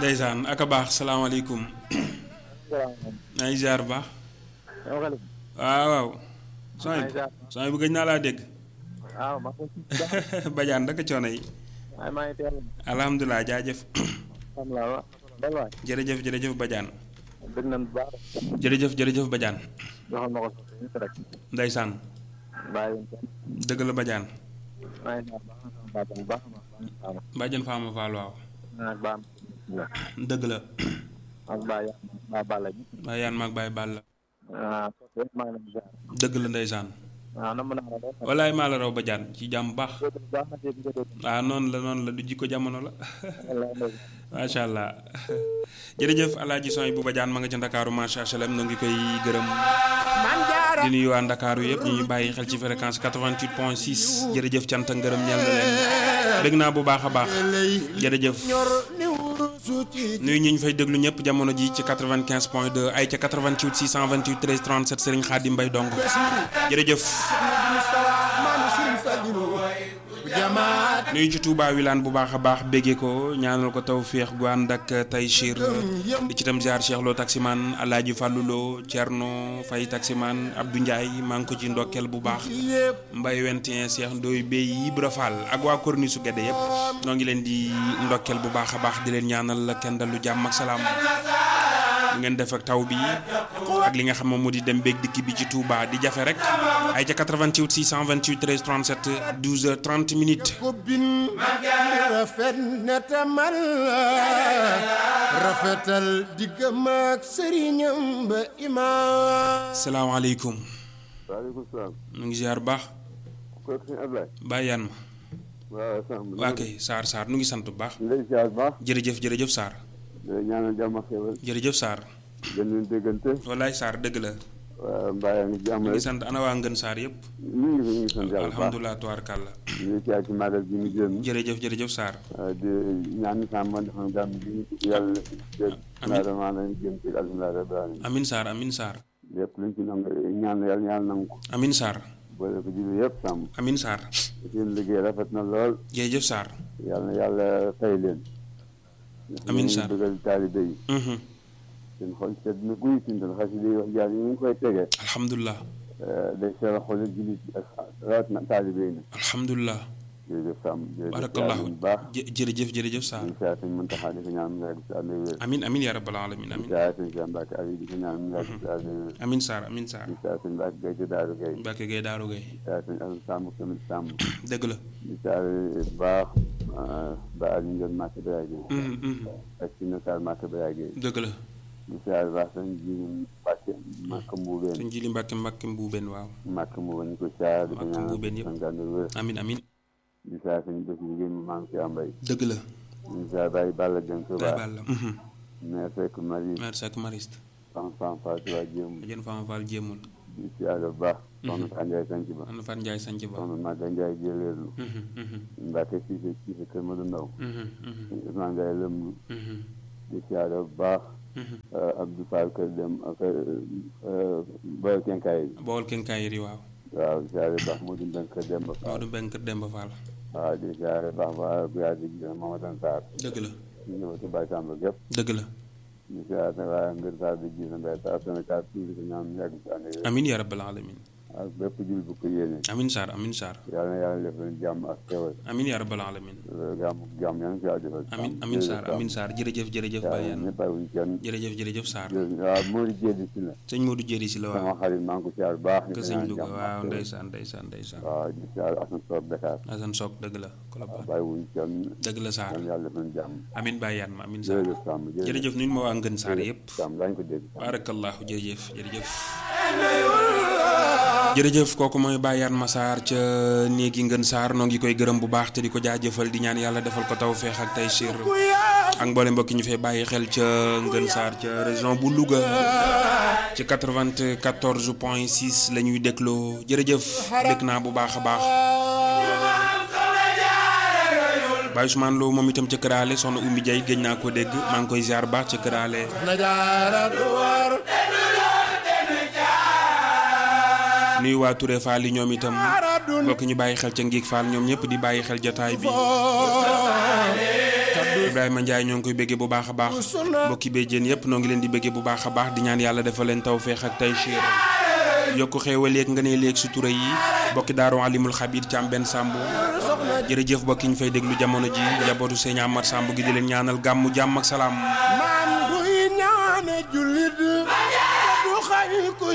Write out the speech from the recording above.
ndeysaan ak a baax salaamaaleykum. maa ngi ziar bu baax. waaw waaw. sooy sooy bu gëj naa laa dégg. waaw maa ngi Badiane daka coono yi. maa ngi teel alhamdulilah jaajëf. alhamdulilah bal waay jërëjëf jërëjëf Badiane. dëgg nañ bu baax jërëjëf jërëjëf Badiane. joxal ma ko ñu rek ndeysaan bàyyi leen kenn dëgg la Badiane. maa ngi ñaan baax na baax na baax na Badiane Fama Fall waaw. ak baax na dëgg la. ak bàyyi maa bàlla ji Badiane maag Baye Ball la. ah maa ngi leen di ziar dëgg la ndeysaan. ah nam naa la doon walaay maa la raw Badiane ci jàmm bu baax. baax na dégg nga dégg waaw noonu la noonu la du jikko jamono la. wallaay ndey macha allah jërëjëf alaaji son bu Badiane ma nga ca Ndakaaru macha allah nu ngi koy gërëm di nuyu waa Ndakaaru yëpp ñu ngi bàyyi xel ci fréquence 88 point 6 jërëjëf cant ak ngërëm ñeel na leen dégg naa bu baax a baax jërëjëf nuyu ñu ñu fay déglu ñëpp jamono ji ci 95 point 2 ay ca 88 628 13 37 Serigne Khadim Mbaye dong jërëjëf nuyu ci Touba Wilane bu baax a baax béggee ko ñaanal ko taw féex gu ànd ak Taychir di ci tam ziar Cheikh Lo taximan Alaaji Fàllu Lo Thierno Fay taximan Abdou Ndiaye maa ngi ko ci ndokkeel bu baax Mbay 21 Cheikh Ndoy Bey Ibra Fall ak waa Corniche su Gédé yëpp noo ngi leen di ndokkeel bu baax a baax di leen ñaanal kenn dalu jàmm ak salaam lu ngeen def ak taw bi ak li nga xam moom moo di dem beeg dikk bi ci Touba di jafe rek ay ca 88 628 13 37 12 heures 30 minutes. ko bin rafet na tamal rafetal diggam ak sëriñam ba imaam salaamaaleykum. waaleykum salaam. mu ngi ziar baax. kooku sëñ Ablaye. bàyyi yaan ma. waaw Samb. waa kay Saar Saar nu ngi sant bu baax. ñu lay ziar bu baax. jërëjëf jërëjëf Saar. di la ñaanal jàmm ak xéwal. jërëjëf Saar. gën leen déggante. wallaay Saar dëgg la. waaw mbaa yaa ngi jàmm ñu ngi rek. sant ana waa Ngën Saar yëpp. ñu ngi fi ñu ngi sant yàlla bu baax. alhamdulilah tubaarkàlla. ñu ngi ziar ci màggal bi ñu génn. jërëjëf jërëjëf Saar. waaw di ñaan Samb dafa jàmm bi ñu yàlla dégg. amiin naa maa nañu génn ci alhamdulilah rabbil alamin. Amin Saar Amin Saar. lépp luñ ci nangu ñaan yàlla ñaan nangu ko. Amin Saar. boole ko julli yëpp Samb. Amin Saar. seen liggéey rafet na lool. jërëjëf Saar. yàlla na yàlla fay leen. Amiin ñu Sarr. ngi bëggal taalibe yi. Mhm. seen xol sedd na guy si ndal xasida yi wax jaar yi ñu ngi koy tegee. alhamdulilah day seel xol jullit ak rawat na taalibe yi nag alhamdulilah. jërëjëf Sam jërëjëf barakallahu bu baax jë jërëjëf jërëjëf Saar. di saa sëñ Muntaxa di ko ñaan mu yàgg si ànd ak wér amin amin yaa rabbal alamin di amin saa sëñ Cheikh Mbacke Aliou di ko ñaan mu yàgg si ànd ak wér amin Saar amin Saar. di saa sëñ Mbacke Gaye ci Daaru Gaye Mbàkke Gay Daaru Gay di saa sëñ Aliou Samb tamit Samb dëgg la. di saa bu baax ba Aliou Ndiol Màkk Biraay Gaye Mhm, mhm. ak si Notaal Màkk Biraay Gaye dëgg la. di saa bu baax sëñ Jiili Mbacke Màkk Mbuubeen suñ jili Mbàkke Mbàkke mbuubeen waaw. Màkk Mbuubeen ñu ko saa di ko Màkk ñaan Mbuubeen yëpp. fan gànd ak wér amin amin di saa sëñ bés yi génn maam si Ambay dëgg la. di saa bàyyi Balla Jeng Baay Tuubaa Baal la. mhm. mais fekk Marie Mère Seck Mariste. fan fan Fatou waa jéem Jën Fama Fall jéemul. di si àll bu baax. soxna Fane Ndiaye sanc ba. Ana Fan Njaay sanc ba. soxna Maga Ndiaye jëleerlu. Mhm, mhm, Mbacke Cissé Cissé Kër Madou Ndaw. mhm, mhm, Ousmane Ndiaye lëmlu. mhm, di si àll bu baax. mhm. Abdou Fall Kër Dem ak Boy Kenkaay. Bawol Kenkaayiri waaw. waaw di si àll bu baax Modou Mbeng Kër Demba Fall. Maodo Mbeng Kër Demba Fall. waaw di si àll bu baax ba Guyaar di gis Mamadou Sarr. dëgg la. ñu ñëw si Baye Samba gépp. dëgg la. di si àll waaye ngir Sarr di gis Mbaye Sarr Sénégal tuuti ko ñaan yàgg si ànd ak amin yaa rabbal alamin ak bépp jul bu ko yéene. amin Saar amin Saar. yàlla na yàlla def leen jàmm ak xéwal. amin yaa rabbal alamin jàmm jàmm yaa ngi si yàlla defal. amin amin Saar amin Saar jërëjëf jërëjëf Baye Yane ñëpp bàyyiwuñ kenn. jërëjëf jërëjëf Saar waaw Mori Diedi si la. sëñ Modou Jéeri si la sama waaw xarit maa ngi ko siyaar bu baax. que sëñ Louga waaw ndeysaan ndeysaan ndeysaan waaw di siyaar Assane Sow Dakar. Assane Sock dëgg la waaw Colobane bàyyiwuñ kenn. dëgg la Saar yàlla yàlla defal jàmm. amin Baye Yane ma amin Saar jërëjëf Samb jërëjëf nuyu ma waa Ngën Saar yëpp Samb daañu ko dégg. barakallahu jërëjëf jërëjëf jërëjëf kooku mooy Bayane Massar ca néegi Ngën Saar noo ngi koy gërëm bu baax te di ko jaajëfal di ñaan yàlla defal ko tawféex ak taysiir ak mboole mbokki ñu fay bàyyi xel ca Ngën Saar ca région bu Louga ci 94 point 6 la ñuy dégloo jërëjëf dégg naa bu baax a baax Baye Ousmane Lo moom itam ca këraale soxna Oumy Diaye géej naa ko dégg maa ngi koy ziar baax ca këraale na jaara du war nuyu waa Touré Fall yi ñoom itam mbokk ñu bàyyi xel ca Ngiig Fall ñoom ñëpp di bàyyi xel jataay bi Ibrahima Ndiaye ñoo ngi koy béggee bu baax a baax mbokki béjjéen yëpp noo ngi leen di béggee bu baax a baax di ñaan yàlla defal leen tawféex ak taysiir yokku xéewal yeeg nga ne léeg sutura yi bokki daaru alimul xabir ci am benn sàmb jërëjëf bokki ñu fay déglu jamono ji njabootu sëñ Amar Samb gi di leen ñaanal gàmmu jàmm ak salaam maam duy ñaane jullit du xañ ku